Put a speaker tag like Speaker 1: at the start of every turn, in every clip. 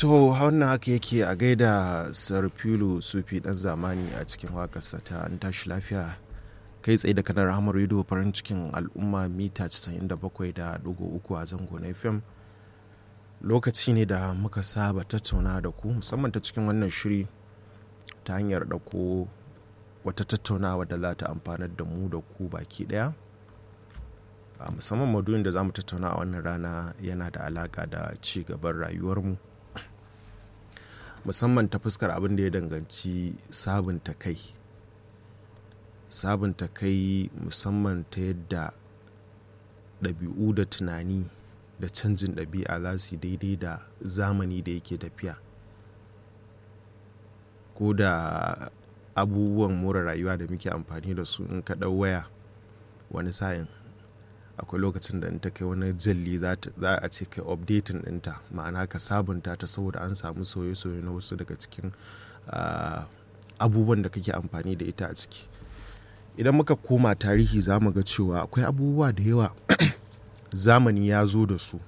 Speaker 1: to wannan haka yake a gaida sarfilu sufi dan zamani a cikin wakarsa ta an tashi lafiya kai tsaye da kanar hamar rido farin cikin al'umma mita 97.3 a zango na fm lokaci ne da muka saba tattauna da ku musamman ta cikin wannan shiri ta hanyar ɗauko wata tattaunawa da za ta amfanar da mu da ku baki ɗaya a musamman maduyin da za mu tattauna a wannan rana yana da alaka da ci gaban rayuwarmu musamman ta fuskar abin da ya danganci sabunta kai sabunta kai musamman ta yadda ɗabi'u da tunani da canjin ɗabi'a za su daidai da zamani da yake tafiya ko da abubuwan more rayuwa da muke amfani da su in ka ɗau waya wani sa'in akwai lokacin da in ta kai wani jalli za a ce kai updating ɗinta ma'ana ka sabunta ta saboda an samu soye-soye na wasu daga cikin abubuwan da kake amfani da ita a ciki idan muka koma tarihi za mu ga cewa akwai abubuwa da yawa zamani ya zo da su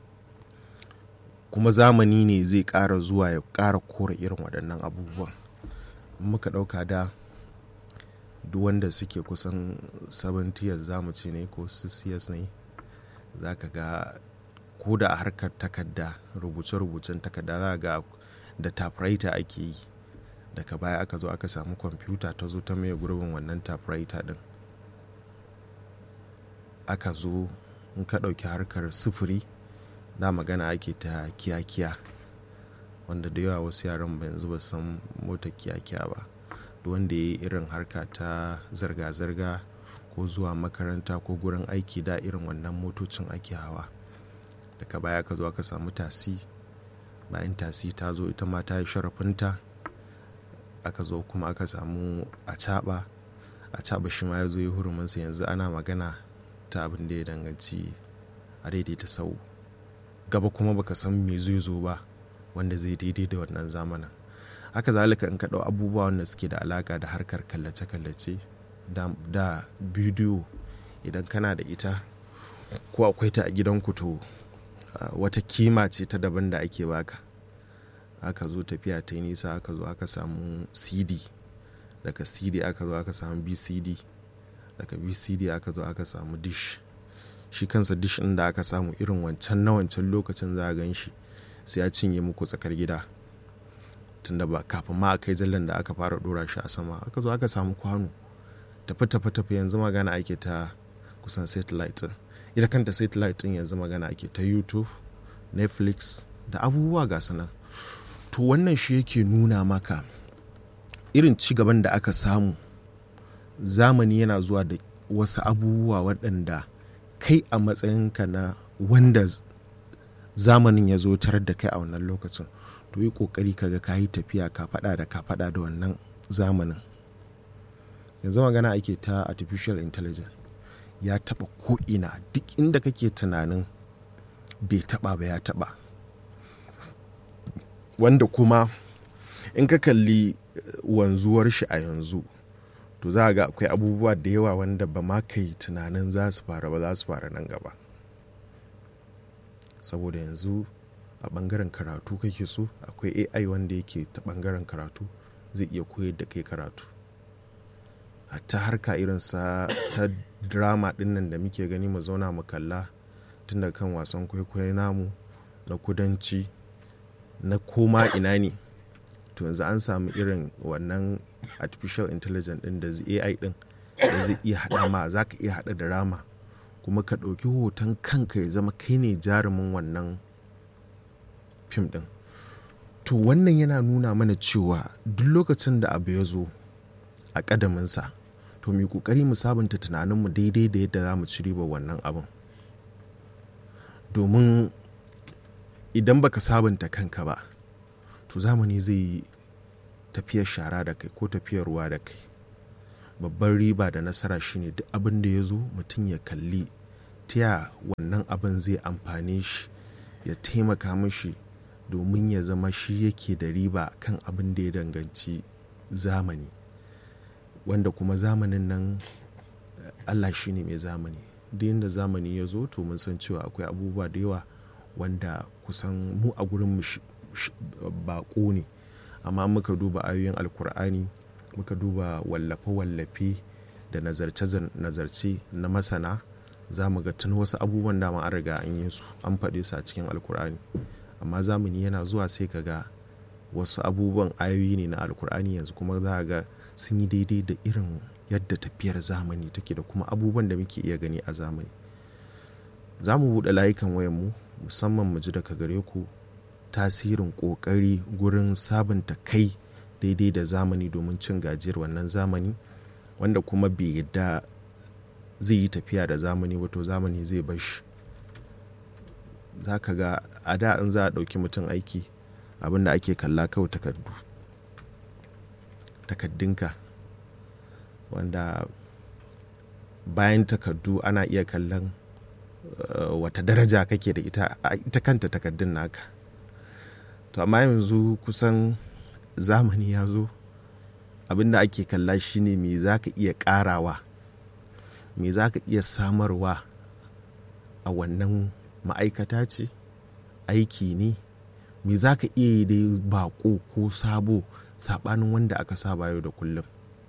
Speaker 1: kuma zamani ne zai ƙara zuwa ya ƙara kora irin waɗannan abubuwan muka ɗauka da duk wanda suke kusan 70 years za mu ce ne ko 6 years ne za ka ga ko da a harkar takarda rubuce-rubucen takarda za ga da typewriter ake yi daga baya aka zo aka samu kwamfuta ta zo ta mai gurbin wannan typewriter din aka zo in ka ɗauki harkar sufuri da magana ake ta kiyakiya wanda da yawa wasu yaran ba yanzu ba san mota kiyakiya ba wanda ya yi irin harka ta zirga-zirga ko zuwa makaranta ko gurin aiki da irin wannan motocin ake hawa daga baya ka zo aka samu tasi bayan tasi ta zo ita ma ta yi sharafinta aka zo kuma aka samu a caɓa a caɓa shi ma ya zo yi huruminsa yanzu ana magana ta abin da ya danganci a daidaita sau gaba kuma baka san me zai zo ba wanda zai daidai da wannan zamanin haka zalika in ka ɗau abubuwa wanda suke da alaka da harkar kallace-kallace da bidiyo idan kana da ita ko akwai ta a gidanku to wata kima ce ta daban da ake baka aka zo tafiya ta yi nisa aka zo aka samu cd daga cd aka zo aka samu bcd daga bcd aka zo aka samu dish shi kansa dish ɗin da aka samu irin wancan na wancan lokacin za a gan shi sai ya cinye muku tsakar gida tunda ba kafin ma a kai zallan da aka fara dora shi a sama aka zo aka samu kwano tafi tafi tafi yanzu magana ake ta kusan satellite din ita kanta satellite din yanzu magana ake ta youtube netflix da abubuwa ga nan to wannan shi yake nuna maka irin ci gaban da aka samu zamani yana zuwa da wasu abubuwa waɗanda kai a matsayinka na wanda zamanin ya zo tarar da kai a wannan lokacin to yi kokari kaga ka yi tafiya ka fada da ka fada da wannan zamanin yanzu magana ake ta artificial intelligence ya taba ko'ina duk inda kake tunanin bai taba ba ya taba wanda kuma in ka kalli wanzuwar shi a yanzu to za ga akwai abubuwa da yawa wanda ba ma kai tunanin za su fara ba za su fara nan gaba saboda yanzu a bangaren karatu kake so akwai ai wanda yake ta bangaren karatu zai iya koyar da kai karatu hatta harka irin sa ta drama dinnan da muke gani mu zauna mu kalla tun da kan wasan kwaikwayo namu na kudanci na koma ina ne to yanzu an samu irin wannan artificial intelligence din da ai din da zai iya haɗa ma za ka iya haɗa drama kuma ka ɗauki hoton kanka ya zama kai ne jarumin wannan fim ɗin to wannan yana nuna mana cewa duk lokacin da abu ya zo a ƙadaminsa to mai ƙoƙari mu sabunta tunaninmu daidai da yadda za mu ci riba wannan abin domin idan baka sabunta kanka ba to zamani zai yi tafiyar shara da kai ko tafiyar ruwa da kai babban riba da nasara shine duk abin da ya zo mutum ya kalli ta wannan abin zai amfane shi ya taimaka mashi domin ya zama shi yake da riba kan abin da ya danganci zamani wanda kuma zamanin nan allah shi ne mai zamani duk yadda zamani ya zo to mun san cewa akwai abubuwa da yawa wanda kusan mu a gurin baƙo ne amma muka duba ayoyin alkur'ani muka duba wallafe-wallafe da nazarce-nazarce na masana za mu ga tun wasu abubuwan dama an riga an yi su an faɗe su a cikin alkur'ani amma zamani yana zuwa sai ka ga wasu abubuwan ayoyi ne na alkur'ani yanzu kuma za ga sun yi daidai da irin yadda tafiyar zamani take da kuma abubuwan da muke iya gani a zamani za mu buɗe layukan wayanmu musamman mu ji daga gare ku tasirin ƙoƙari gurin sabunta kai daidai da zamani domin cin gajiyar wannan zamani wanda kuma bai yadda zai yi tafiya da zamani wato zamani zai bashi za ka ga a da in za a ɗauki mutum aiki abinda ake kalla kawai takardu takaddunka wanda bayan takardu ana iya kallon uh, wata daraja kake da ita ita kanta takaddun naka to amma yanzu kusan zamani ya zo abinda ake kalla shine me za ka iya karawa me za ka iya samarwa a wannan ma'aikata ce aiki ne me za ka iya yi dai bako ko sabo sabanin wanda aka saba yau da kullum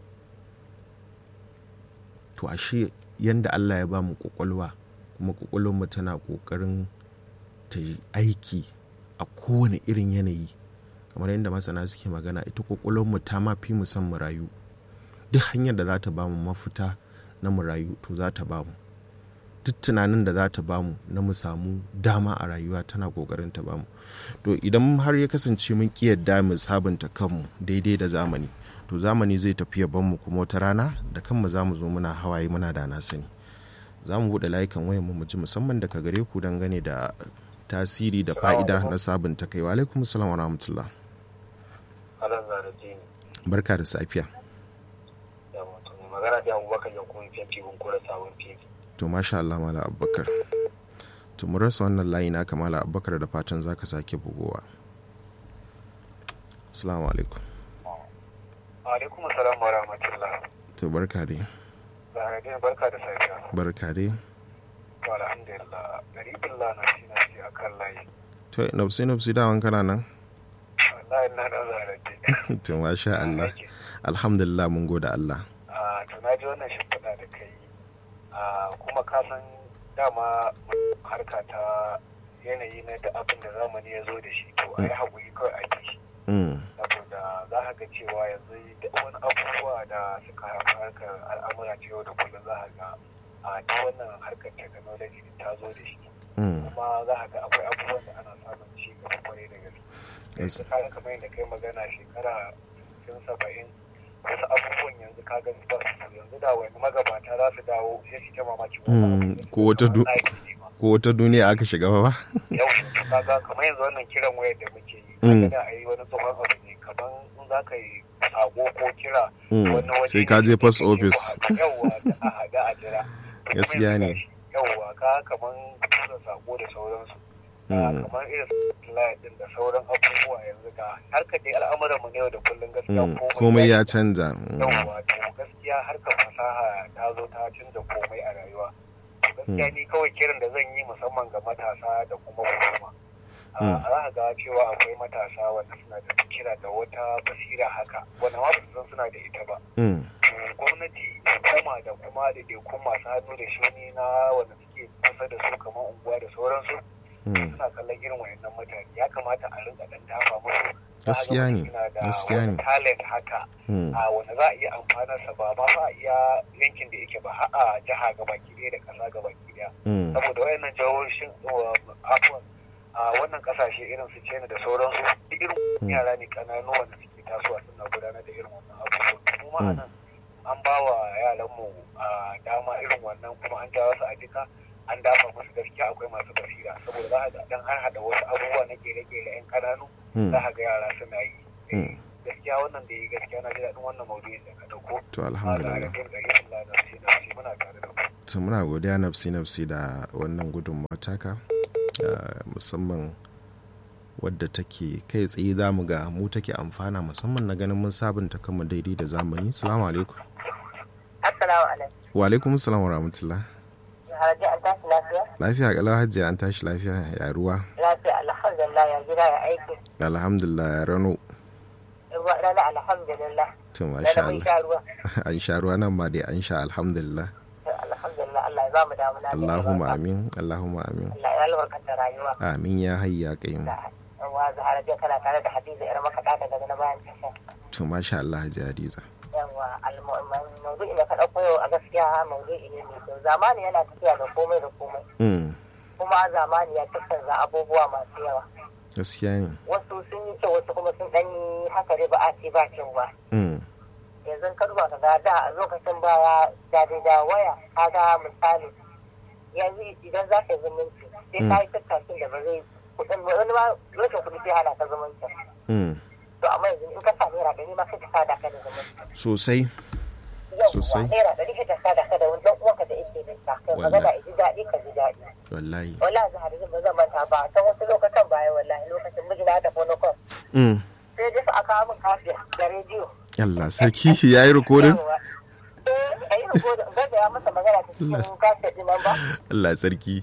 Speaker 1: to ashe yanda allah ya ba mu kwakwalwa kuma kwakwalwarmu tana kokarin ta yi aiki a kowane irin yanayi kamar yadda masana suke magana ita kwakwalwarmu ta ma fi mu san mu rayu duk hanyar da za ta ba mu mafita na mu rayu to za ta ba mu duk tunanin da za ta ba mu na mu samu dama a rayuwa tana kokarin ta ba mu to idan har ya kasance mun ki yadda mu sabunta kanmu daidai da zamani to zamani zai tafi ya mu kuma wata rana da kanmu za mu zo muna hawaye muna da na sani za mu buɗe layukan wayan mu ji musamman daga gare ku dangane da tasiri da fa'ida na sabunta kai wa alaikum salam wa rahmatullah barka da safiya
Speaker 2: magana da abubakar ya kuma fiye fiye kura sabon fiye
Speaker 1: to masha Allah mala abubakar to mu rasa wannan layi na kamala abubakar da fatan za ka sake bugowa assalamu alaikum
Speaker 2: alaikum assalam wa rahmatullah
Speaker 1: to barka dai
Speaker 2: zaharaddin barka da safiya
Speaker 1: barka dai
Speaker 2: to alhamdulillah gari billah na shi na shi akan layi
Speaker 1: to nafsi nafsi dawan kana nan
Speaker 2: wallahi na da zaharaddin
Speaker 1: to masha Allah alhamdulillah mun gode Allah
Speaker 2: to na ji wannan shimfiɗa da kai kuma ka san dama harka ta yanayi na da abin da zamani ya zo da shi to a yi haƙuri kawai a shi saboda za ka ga cewa yanzu da wani abubuwa da suka haifar harkar al'amura ta yau da kullum za ka ga a ta wannan harkar technology ta zo da shi kuma za ka ga akwai abubuwan da ana samun ci gaba kwarai da gaske yanzu kaga kamar yadda kai magana shekara tun saba'in wasu abubuwan yanzu ka gani ba su yanzu da wani magabata za su dawo sai su ta mamaki
Speaker 1: ko wata duniya aka shiga ba
Speaker 2: yau kaga kamar yanzu wannan kiran wayar da muke yi kaga da a yi wani tsohon abu ne kamar in za ka yi sako ko kira wani waje
Speaker 1: sai ka je post office
Speaker 2: yawwa da a haɗa a jira
Speaker 1: gaskiya ne
Speaker 2: yawwa ka kamar tura sako da sauransu kamar irin layin din da sauran abubuwa yanzu ga harkar dai al'amuran mu ne yau da kullum gaskiya
Speaker 1: komai ya canza
Speaker 2: yawwa to gaskiya harkar fasaha ta zo ta canza komai a rayuwa gaskiya ni kawai kiran da zan yi musamman ga matasa da kuma hukuma a za ga cewa akwai matasa wanda suna da fikira da wata basira haka wanda ma su san suna da ita ba gwamnati hukuma da kuma da masu hannu da shuni na wanda suke kusa da su kamar unguwa da sauransu suna kallon irin wayannan mutane ya kamata a rinka dan tafa musu
Speaker 1: gaskiya ne gaskiya ne
Speaker 2: talent haka a wanda za a iya amfanar sa ba ma a iya yankin da yake ba har a jiha gabaki ɗaya da ƙasa gabaki ɗaya saboda wayannan jihohin afuwan a wannan kasashe irin su China da sauransu irin yara ne kananu wanda suke tasowa suna gudanar da irin wannan abubuwan kuma anan an ba wa yaranmu dama irin wannan kuma an jawo su a jika an dafa musu gaskiya akwai masu basira saboda za a ga dan har hada wasu abubuwa na kere-kere yan kananu za a ga yara suna yi gaskiya wannan da yi gaskiya na ji daɗin wannan maudu'in da ka dauko
Speaker 1: to alhamdulillah to muna godiya nafsi nafsi da wannan gudunmawa taka musamman wadda take kai tsaye za mu ga mu take amfana musamman na ganin mun sabunta kanmu daidai da zamani salamu alaikum
Speaker 3: assalamu alaikum
Speaker 1: wa alaikum assalam wa rahmatullah
Speaker 3: Hajji an tashi lafiya?
Speaker 1: Lafiya kalau hajji an tashi lafiya ya ruwa.
Speaker 3: Lafiya alhamdulillah alhamdulillah ya gida ya aiki
Speaker 1: alhamdulillah ya rano
Speaker 3: ruwa rana alhamdulillah
Speaker 1: to
Speaker 3: rana
Speaker 1: masha
Speaker 3: mun
Speaker 1: Allah
Speaker 3: sha ruwa
Speaker 1: an sha ruwa nan ma dai an sha alhamdulillah
Speaker 3: alhamdulillah Allah ya ba mu damuna da
Speaker 1: Allahumma
Speaker 3: albarka.
Speaker 1: amin Allahumma amin
Speaker 3: Allah ya albarkanta rayuwa
Speaker 1: amin ya hayya qayyum
Speaker 3: da yawa zahara jiya kana tare da hadiza yar makaɗa daga na bayan tasha
Speaker 1: to masha Allah Hajji Hadiza
Speaker 3: yawa maudu'in da ka ɗauko yau a gaskiya maudu'i ne mai kyau zamani yana tafiya da komai da komai
Speaker 1: mm
Speaker 3: kuma zamani ya tattanza abubuwa masu yawa
Speaker 1: gaskiya ne
Speaker 3: wasu sun yi kyau wasu kuma sun ɗan yi haka dai ba a ce ba kyau ba
Speaker 1: mm
Speaker 3: yanzu ka duba ka ga da a lokacin baya da dai da waya ka ga misali yanzu idan za ka yi zumunci sai ka yi tattakin da ba zai kuɗin wani ma rashin kuɗi sai hana ka zumunci
Speaker 1: mm
Speaker 3: to amma yanzu in ka sa naira ɗari ma sai ka sada ka da zumunci
Speaker 1: sosai Sosai.
Speaker 3: yau naira ɗari sai ka sada ka da wani ɗan uwanka da yake da ta kai magana
Speaker 1: Wallahi.
Speaker 3: ya ji daɗi ka ji daɗi
Speaker 1: wallahi
Speaker 3: wallahi za a ba zan manta ba ta wasu lokacin baya wallahi lokacin mijina ta fono kwan
Speaker 1: mm
Speaker 3: sai dai fa a kawo min kafiya da rediyo
Speaker 1: Allah sarki yayi recording
Speaker 3: Yawwa. Eh, a yi rikodin gaza ya masa magana ta cikin kafiya ɗin nan ba
Speaker 1: Allah sarki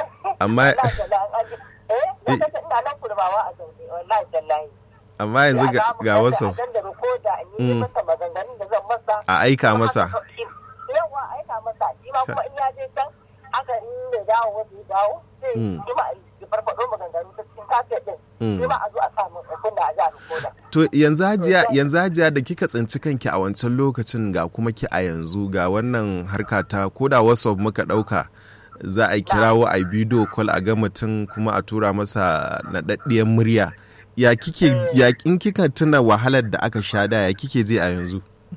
Speaker 1: amma
Speaker 3: wallahi tallahi an ji eh lokacin ina nan kurbawa a zaune wallahi tallahi
Speaker 1: amma yanzu ga, ga wasu
Speaker 3: a da rikoda in yi
Speaker 1: Mm.
Speaker 3: masa maganganun da zan masa
Speaker 1: a aika
Speaker 3: kuma
Speaker 1: masa
Speaker 3: haka shi- yawa a aika masa shi ma kuma in ya je can haka in ya dawo wanda ya dawo sai
Speaker 1: Mm.
Speaker 3: shi ma ya farfaɗo maganganu ta cikin kafiya ɗin
Speaker 1: Mm.
Speaker 3: shi ma a zo a sa min kunna a ji a rikoda
Speaker 1: To yanzu hajiya yanzu hajiya da kika tsinci kanki a wancan lokacin ga kuma ki a yanzu ga wannan harka ta ko da WhatsApp muka dauka za a kirawo a bidiyo call a ga mutum kuma a tura masa naɗaɗɗiyar murya ya kike ya in kika tuna wahalar da aka sha da ya kike je a yanzu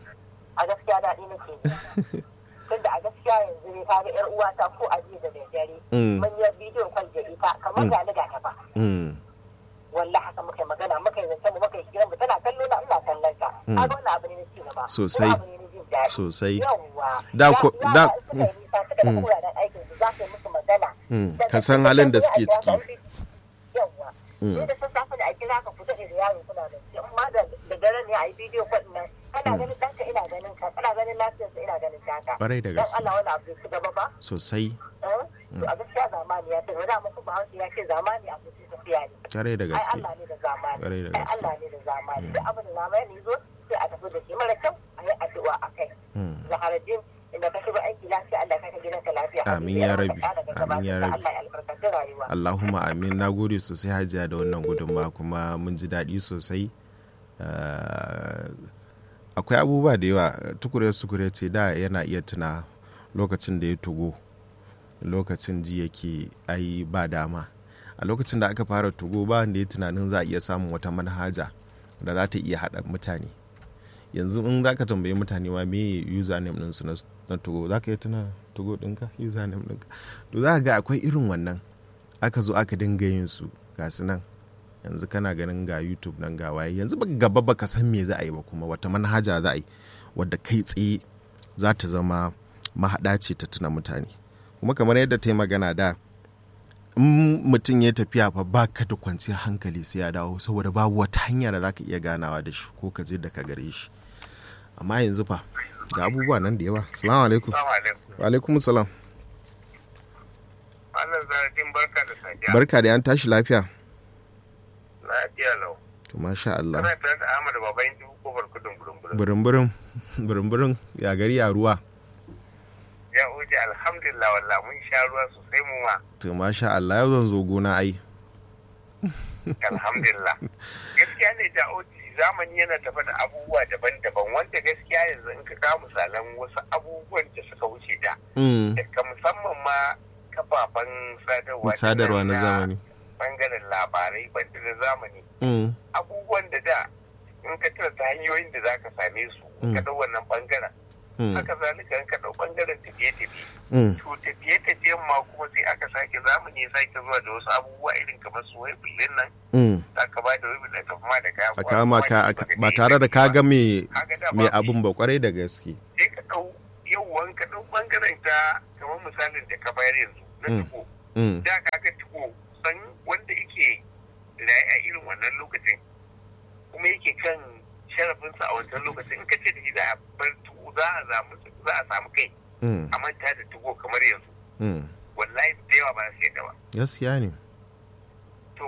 Speaker 3: a gaskiya daɗi nake ji. tunda a gaskiya yanzu ne kaga yar uwata ko a jiya da daddare
Speaker 1: Mm.
Speaker 3: mun yi bidiyon kwal da ita kamar
Speaker 1: Mm.
Speaker 3: ga ni ga ta ba
Speaker 1: Mm,
Speaker 3: wallahi haka muka yi magana muka yi zance mu muka yi hirar mu tana kallo na ina kallon ta
Speaker 1: Mm.
Speaker 3: kaga wannan abu ne na ci gaba
Speaker 1: Sosai.
Speaker 3: Kuma abu ne na jin daɗi
Speaker 1: sosai
Speaker 3: yawwa
Speaker 1: Da ko-
Speaker 3: Ya-
Speaker 1: da-
Speaker 3: yara suka yi nisa suka da
Speaker 1: Mm.
Speaker 3: wuraren aikin su za ka yi musu magana
Speaker 1: Mm,
Speaker 3: Daga
Speaker 1: ka san
Speaker 3: cikin
Speaker 1: halin da
Speaker 3: sai
Speaker 1: suke
Speaker 3: a kira
Speaker 1: ciki
Speaker 3: ka, yawwa
Speaker 1: Mm.
Speaker 3: sai da sassafe da a kira ka fita da yaro kuna da shi amma da da dare ne a yi bidiyo kwal nan kana ganin ɗanka ina ganin ka kana ganin lafiyarsa ina ganin taka
Speaker 1: Kwarai da
Speaker 3: dan
Speaker 1: gaske.
Speaker 3: Allah wani abu ya ci gaba ba
Speaker 1: sosai
Speaker 3: eh? to a gaskiya zamani ya ce wani mutum ba ya ce zamani abu ce tafiya ne
Speaker 1: kare da
Speaker 3: ai
Speaker 1: gaske
Speaker 3: Allah ne da zamani
Speaker 1: Ƙwarai da
Speaker 3: ai
Speaker 1: gaske.
Speaker 3: Allah ne da zamani duk abin da zamani ne zo sai a tafi da shi mara kyau a yi addu'a a kai
Speaker 1: Mm.
Speaker 3: zaharajin inda ka shiga aiki lafiya Allah ka gidan ka lafiya
Speaker 1: Amin ya rabi. Amin ya rabi.
Speaker 3: Allah ya albarkaci rayuwa
Speaker 1: Allahumma amin na gode sosai hajiya da wannan gudunmawa kuma mun ji daɗi sosai Ah, akwai abubuwa da yawa tukure sukure ce da yana iya tuna lokacin da ya tugo lokacin ji yake ai ba dama a lokacin da aka fara tugo ba wanda ya tunanin za a iya samun wata manhaja da za ta iya haɗa mutane yanzu in za ka tambayi mutane ma me username ɗinsu na, na tugo za ka iya tuna tugo ɗinka username ɗinka to za ka ga akwai irin wannan aka zo aka dinga yin su ga su nan yanzu kana ganin ga youtube nan ga waye yanzu baka gaba baka san me za a yi ba kuma wata manhaja za a yi wadda kai tsaye za ta zama mahaɗa ce ta tuna mutane kuma kamar yadda ta yi magana da in mutum ya tafiya fa ba ka da kwanciyar hankali sai ya dawo saboda babu wata hanya da za ka iya ganawa da shi ko ka je da ka gare shi amma yanzu fa ga abubuwa nan da yawa salamu alaikum
Speaker 2: Assalamu alaikum.
Speaker 1: wa alaikum salam
Speaker 2: Wannan zaradin barka da safiya.
Speaker 1: barka da an tashi lafiya
Speaker 2: Lafiya lau.
Speaker 1: to masha Allah
Speaker 2: Kana tare da Ahmad Babayin Dubu Kofar Kudin Gurumburum.
Speaker 1: burin-burin burin-burin ya gari ya ruwa
Speaker 2: Ya uje alhamdulillah wallah mun sha ruwa sosai mu ma.
Speaker 1: to masha Allah yau zan zo gona ai
Speaker 2: Alhamdulillah. Gaskiya ne da oji zamani yana tafa da abubuwa daban-daban wanda gaskiya yanzu in ka kawo misalan wasu abubuwan da suka wuce da.
Speaker 1: Mm,
Speaker 2: Daga musamman ma kafafen sadarwa.
Speaker 1: sadarwa na zamani
Speaker 2: Bangaren labarai banda na zamani.
Speaker 1: Mm,
Speaker 2: Abubuwan da da in ka tuna ta hanyoyin da za ka same su. in Ka
Speaker 1: Mm.
Speaker 2: ɗau wannan bangaren.
Speaker 1: mm,
Speaker 2: haka zalika in ka ɗau ɓangaren tafiye-tafiye
Speaker 1: mm,
Speaker 2: to tafiye-tafiyen ma kuma sai aka sake zamani ya sake zuwa da wasu abubuwa irin kamar su wai bullin nan
Speaker 1: mm.
Speaker 2: za ka ba da wai bullin ka ma da kaya
Speaker 1: a kama ka a- ba tare da ka ga me me abun ba kwarai da gaske
Speaker 2: sai ka ɗau yauwan ka ɗau ɓangaren ta kamar misalin da ka bayar yanzu na
Speaker 1: Mm.
Speaker 2: tuko
Speaker 1: Mm,
Speaker 2: da ka ga tuko san wanda yake raye a irin wannan lokacin kuma yake kan sharafinsa a wancan lokacin in ka ce da shi za a bar tuko za a samu za a samu kai
Speaker 1: mm,
Speaker 2: a manta da tugo kamar yanzu
Speaker 1: mm.
Speaker 2: wallahi da yawa ba su yadda ba
Speaker 1: gaskiya ne
Speaker 2: to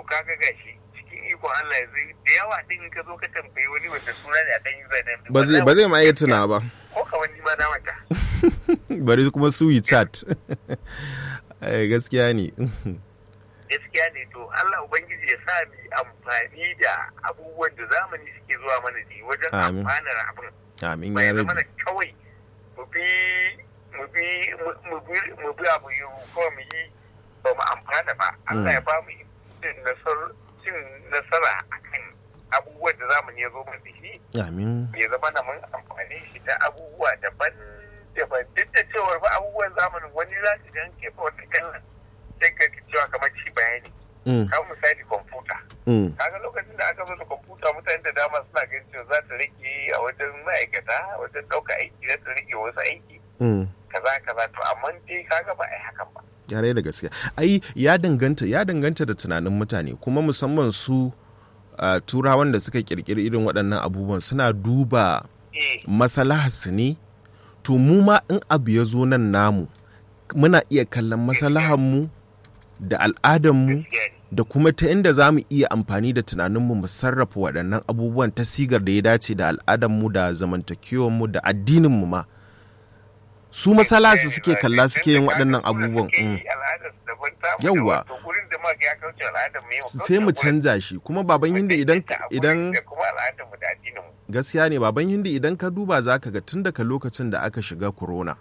Speaker 2: kaga gashi cikin ikon Allah yanzu da yawa din ka zo ka tambayi wani wanda suna ne a kan user name
Speaker 1: ba zai ba zai ma iya tuna ba
Speaker 2: ko ka wani ma na mata
Speaker 1: bari kuma su yi chat gaskiya ne
Speaker 2: gaskiya ne to Allah ubangiji ya sa mu amfani da abubuwan da zamani suke zuwa mana ne wajen
Speaker 1: Amin.
Speaker 2: amfanar abin
Speaker 1: amin
Speaker 2: bai
Speaker 1: ya
Speaker 2: zama
Speaker 1: rabi
Speaker 2: da kawai mu bi mu bi mu bi mu bi abu yi kawai mu yi ba mu amfana ba Allah ya ba mu cin nasar- cin nasara akan abubuwan da zamani ya zo mana da shi
Speaker 1: amin
Speaker 2: ya zama na mun amfani shi ta abubuwa daban daban duk da cewar ba abubuwan zamanin wani za su gan ke fa wata kallon sai ka ji cewa kamar ci bayani
Speaker 1: Mm,
Speaker 2: kamar misali kwamfuta
Speaker 1: mm,
Speaker 2: kaga lokacin da aka zo da kwamfuta mutane da dama suna ganin cewa za ta rage a wajen ma'aikata wajen ɗauka aiki za ta rage wasu aiki
Speaker 1: mm.
Speaker 2: kaza kaza to amma dai kaga ba a yi hakan ba
Speaker 1: yare da gaskiya ai ya danganta ya danganta da tunanin mutane kuma musamman su uh, turawan da suka kirkiri irin waɗannan abubuwan suna duba
Speaker 2: eh
Speaker 1: masalaharsu ne to mu ma in abu ya zo nan namu muna iya kallon maslahanmu da al'adarmu
Speaker 2: gaskiya ne
Speaker 1: da kuma ta inda za mu iya amfani da tunaninmu mu sarrafa waɗannan abubuwan ta sigar da ya dace da al'adarmu da zamantakewarmu da addininmu ma su masalasu suke kalla suke yin waɗannan abubuwan mm. Yawwa. sai mu canja shi kuma baban hindi idan idan
Speaker 2: kuma al'adar mu da addinin mu
Speaker 1: gaskiya ne baban hindi idan ka duba za ka ga tun daga lokacin da aka shiga corona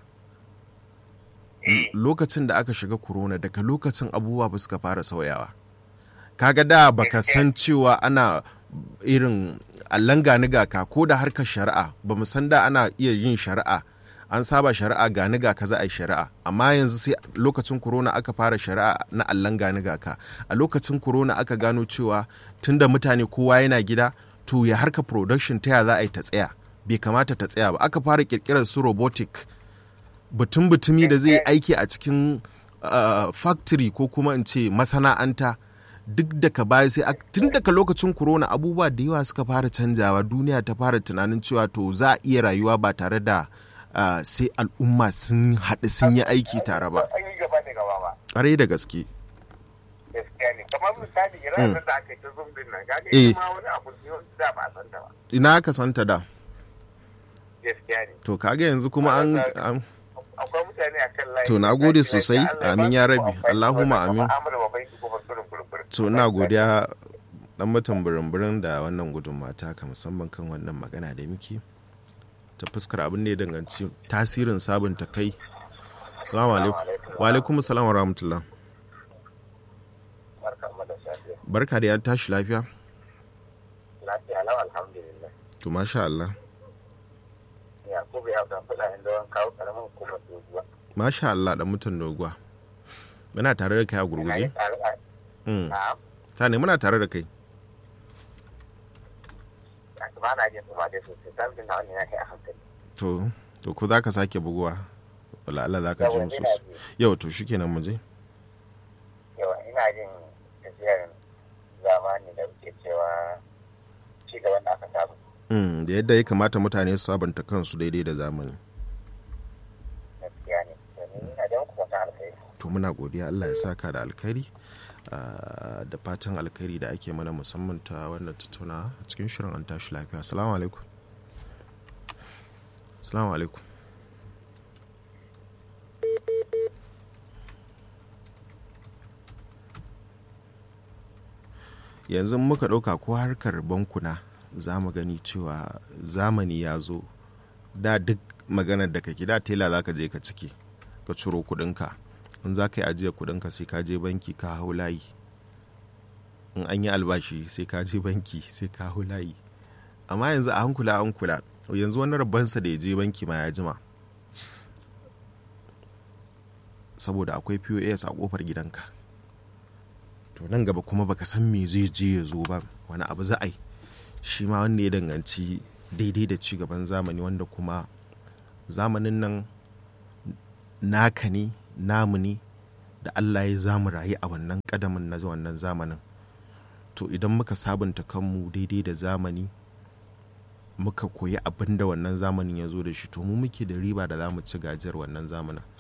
Speaker 2: eh
Speaker 1: lokacin da aka shiga corona daga lokacin abubuwa ba suka fara sauyawa kaga da baka san cewa ana irin allan gani gaka ko da harkar shari'a ba mu san da ana iya yin shari'a an saba shari'a gani ga kaza a yi shari'a amma yanzu sai lokacin corona aka fara shari'a na allan gani gaka a lokacin corona aka gano cewa tunda mutane kowa yana gida to ya harka production ta ya za a yi ta tsaya bai kamata ta tsaya ba aka fara kirkirar su robotic butun butumi da zai yi aiki a cikin uh, factory ko kuma in ce masana'anta duk daga baya sai ak- tun daga lokacin corona abubuwa da yawa suka fara canjawa duniya ta fara tunanin cewa to za a iya rayuwa ba tare da uh, sai al'umma sun haɗu sun yi aiki tare ba
Speaker 2: an yi gaba da gaba ba
Speaker 1: ƙwarai da gaske
Speaker 2: gaskiya ne kamar misali ranar da aka yi ta zoom din nan kaga
Speaker 1: Eh.
Speaker 2: ita ma wani abu ne wanda da ba a san ta ba
Speaker 1: ina ka santa da
Speaker 2: gaskiya ne
Speaker 1: to kaga yanzu kuma an, an
Speaker 2: akwai mutane a kan layi
Speaker 1: To, na gode
Speaker 2: Allah
Speaker 1: sosai.
Speaker 2: ya ba
Speaker 1: Amin ya
Speaker 2: su
Speaker 1: Rabbi.
Speaker 2: amfani
Speaker 1: Allahumma
Speaker 2: da wannan
Speaker 1: amin.
Speaker 2: mu'amala ba bai ko ba kurin kurin kurin.
Speaker 1: to ina godiya dan mutum birin da wannan gudunmawa ka musamman kan wannan magana da muke ta fuskar abin da ya danganci tasirin sabunta kai salamu alaikum wa alaikum salam wa rahmatullah
Speaker 2: Barka mu da safiya.
Speaker 1: barka da ya tashi lafiya
Speaker 2: Lafiya lau alhamdulillah.
Speaker 1: to masha Allah
Speaker 2: Yakubu ya ga fada inda wani kawo karamin hukumar doguwa.
Speaker 1: masha Allah dan mutum doguwa muna tare da kai a
Speaker 2: Na yi
Speaker 1: gurguje
Speaker 2: tare a
Speaker 1: Mm.
Speaker 2: na
Speaker 1: ta ne muna tare da kai
Speaker 2: ba na jin kuma dai sosai sabin na wani na kai a hankali.
Speaker 1: to to ko za ka sake buguwa wala Allah za ka ji
Speaker 2: Yawa
Speaker 1: mu
Speaker 2: ina
Speaker 1: sosai
Speaker 2: ji
Speaker 1: yau to shikenan mu je
Speaker 2: yawa ina jin tafiyar zamani da wuce cewa ci gaban da aka samu.
Speaker 1: Mm, da yadda ya kamata mutane su sabunta kansu daidai da zamani
Speaker 2: Gaskiya ne. Domin ina da kuma ta alkhairi.
Speaker 1: to muna godiya Allah ya saka da alkhairi ah, da fatan alkhairi da ake mana musamman ta wannan tattauna a cikin shirin an tashi lafiya assalamu alaikum assalamu alaikum yanzu muka ɗauka ko harkar bankuna za mu gani cewa zamani ya zo da duk maganar da kake da tela za ka je ka ciki ka ciro kudinka in za ka yi ajiyar kudinka sai ka je banki ka hau layi in an yi albashi sai ka je banki sai ka hau layi amma yanzu a hankula an kula yanzu wani rabbansa da ya je banki ma ya jima saboda akwai pos a kofar gidanka to nan gaba kuma baka san me zai je ya zo ba wani abu za a yi shi ma wanda ya danganci daidai da ci gaban zamani wanda kuma zamanin nan naka ne namu ne da Allah ya zamu rayu a wannan kadamin na wannan zamanin to idan muka sabunta kanmu daidai da zamani muka koyi abin da wannan zamanin ya zo da shi to mu muke da riba da za mu ci gajiyar wannan zamanin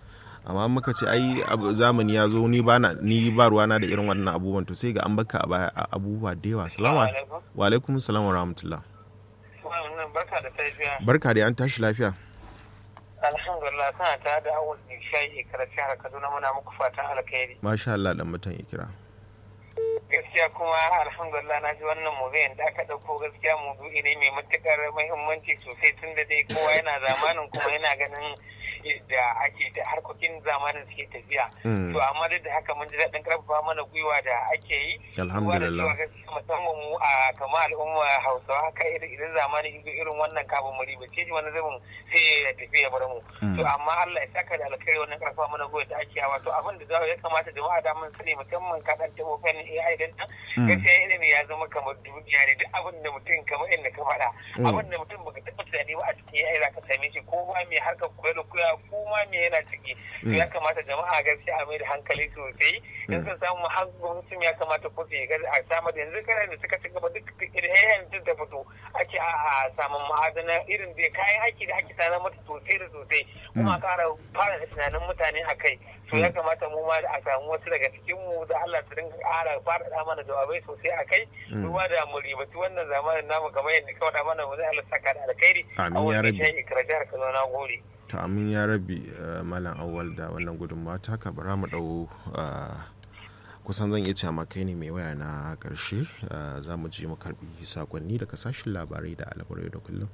Speaker 1: amma muka ce ai zamani ya zo ni ba ni ba ruwana da irin wannan abubuwan to sai ga an baka a baya abubuwa da yawa salamu wa alaikum salam wa rahmatullah
Speaker 2: barka da safiya
Speaker 1: barka da an tashi lafiya
Speaker 2: alhamdulillah kana ta da awul shayi karatu har kaduna muna muku fatan alkhairi
Speaker 1: masha Allah dan mutan ikira
Speaker 2: gaskiya kuma alhamdulillah na ji wannan mubiyan da aka ɗauko gaskiya mudu'i ne mai matukar muhimmanci sosai tun da dai kowa yana zamanin kuma yana ganin da ake da harkokin zamanin suke tafiya to amma duk da haka mun ji daɗin karfafa mana gwiwa da ake yi
Speaker 1: alhamdulillah
Speaker 2: musamman mu a kama al'umma hausawa haka idan zamanin ido irin wannan kafin mu riba ce wani zubin sai ya tafi ya bar mu to amma Allah ya saka da alkhairi wannan karfafa mana gwiwa da ake yawa to abin da ya kamata jama'a da mun sani musamman ka dan tabo fannin AI din nan gaskiya ilimi ya zama kamar duniya ne duk abin da mutum kamar inda ka faɗa abin da mutum baka taɓa tunani ba a cikin AI za ka same shi ko ma mai harkar koyar da koya ko ma me yana ciki to ya kamata jama'a gaskiya a mai da hankali sosai in sun samu har gwamnatin ya kamata ko su a samar da yanzu kana da suka ci gaba duk irin duk da fito ake a samun ma'adana irin da kayan aiki da ake sanar mata sosai da sosai kuma kara fara da tunanin mutane a kai to ya kamata mu ma da a samu wasu daga cikin mu da Allah su dinga ƙara faɗaɗa mana jawabai sosai a kai ruwa da mu ribaci wannan zamanin namu kamar yadda ka faɗa mana wani Allah saka da alkhairi a wani shayi ikirajar ka zo na gode.
Speaker 1: to amin ya rabi malam awal da wannan gudunmawa ta haka bara mu dau kusan zan iya cewa kai ne mai waya na karshe za mu ji mu karbi sakonni daga sashen labarai da al'amurai da kullum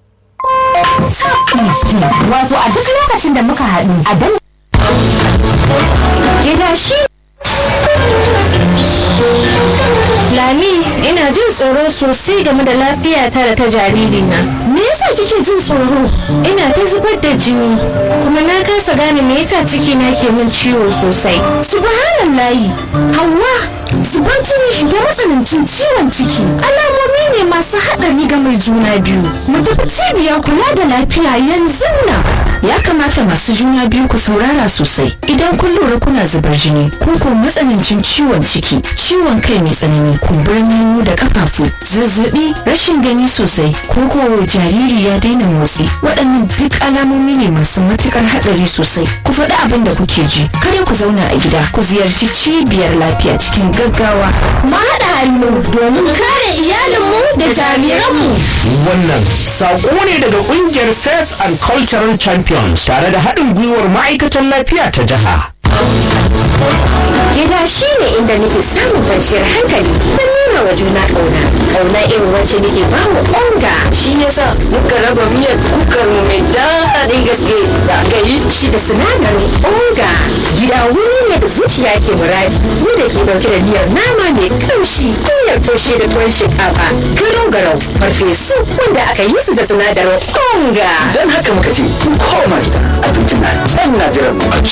Speaker 4: wato a duk lokacin da muka haɗu a dan gida shi
Speaker 5: Lami, ina jin tsoro sosai game da lafiyata da ta jaririna.
Speaker 4: Me yasa kike jin tsoro?
Speaker 5: Ina ta zubar da jini, kuma na kasa gane me yasa cikina ke min ciwo sosai.
Speaker 4: Subhanallahi, Hauwa, zubar jini da matsanancin ciwon ciki alamomi ne masu haɗari ga mai juna biyu. Mu tafi cibiyar kula da lafiya yanzu nan. Ya kamata masu juna biyu ku saurara sosai idan kun lura kuna zubar jini ko ko matsanancin ciwon ciki, ciwon kai mai tsanani, kumburin hannu da kafafu, zazzabi, rashin gani sosai, ko ko jariri ya daina motsi. Waɗannan duk alamomi ne masu matukar haɗari sosai. Ku faɗi abin da kuke ji. Kada ku zauna a gida, ku ziyarci cibiyar lafiya cikin gaggawa.
Speaker 5: Mu haɗa hannu domin kare iyalinmu da jariranmu.
Speaker 6: Wannan saƙo ne daga ƙungiyar Faith and Cultural Champions tare da haɗin gwiwar ma'aikatan lafiya ta jiha.
Speaker 5: Gida shi ne inda nake samun kwanciyar hankali da nuna wa juna ƙauna. Ƙauna irin wacce nake ba wa onga.
Speaker 7: Shi yasa muka raba miyar kukar mu mai daɗin gaske da aka yi.
Speaker 5: Shi da sinadarin onga. Gida wuri ne da zuciya ke muradi. Ni da ke ɗauke da miyar nama mai ƙamshi miyar toshe da tuwon shinkafa. Garau garau farfesu wanda aka yi su da sinadarin onga.
Speaker 7: Don haka muka ce koma gida abinci na can na jiran mu.